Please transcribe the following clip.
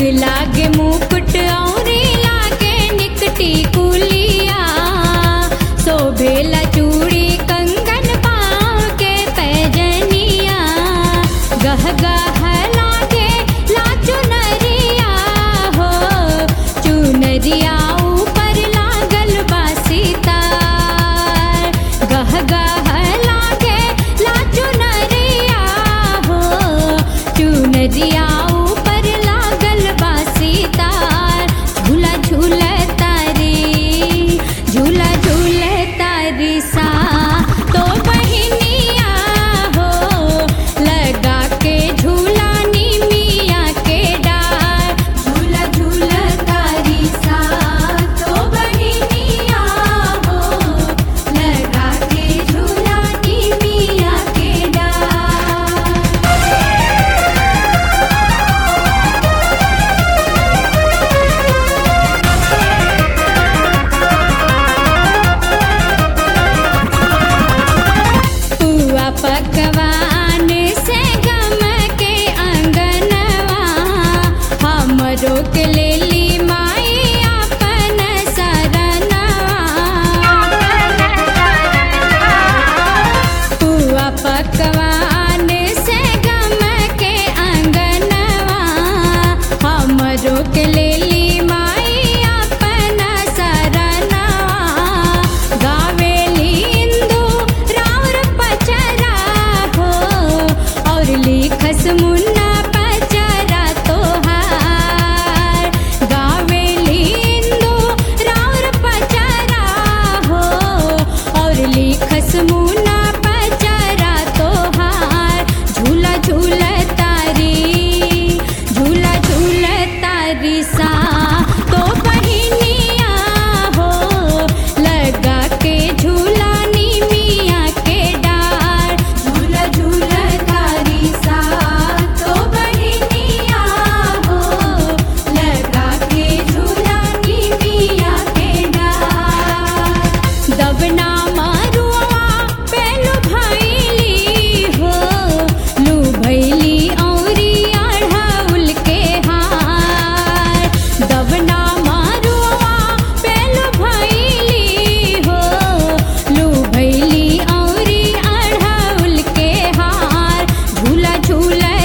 लागे मुकुट औरी लागे निकटी कुलिया शोभेला चूड़ी कंगन पाँव के पैजनिया गह गह लागे ला चुनरिया हो चुनरिया ऊपर लागल बा सितार गह गह लागे ला चुनरिया हो चुनरिया ऊपर लागल बा सितार झूला झूला तारी झूला झूला तारी सा तो बहिनिया हो लगा के झूला निमिया के डार झूला झूला तारी सा तो बहिनिया हो लगा के झूला निमिया के डार पुआ पकवान से गम के अंगनवा हमरो के लेली माई अपन शरणवा पुआ पकवान से गम के अंगनवा हमरो के लेली माई अपन शरणवा गावेली इंदु राउर पचरा हो और लिखस मुन्ना पचरा तोहार गावेली इंदु राउर पचरा हो और लिखस मुन्ना पचरा तोहार झूला झूला तारी झूला झूला तारी सा तो बहिनिया हो लगा के झूला निमिया के डार झूला झूला तारी सा तो बहिनिया हो लगा के झूला निमिया के डार दबना मारुआ पेलु भैली हो लू भैली औरी अढ़ौल के हार दबना मारुआ पेलु भैली हो लू भैली औरी अढ़ौल के हार झूला झूला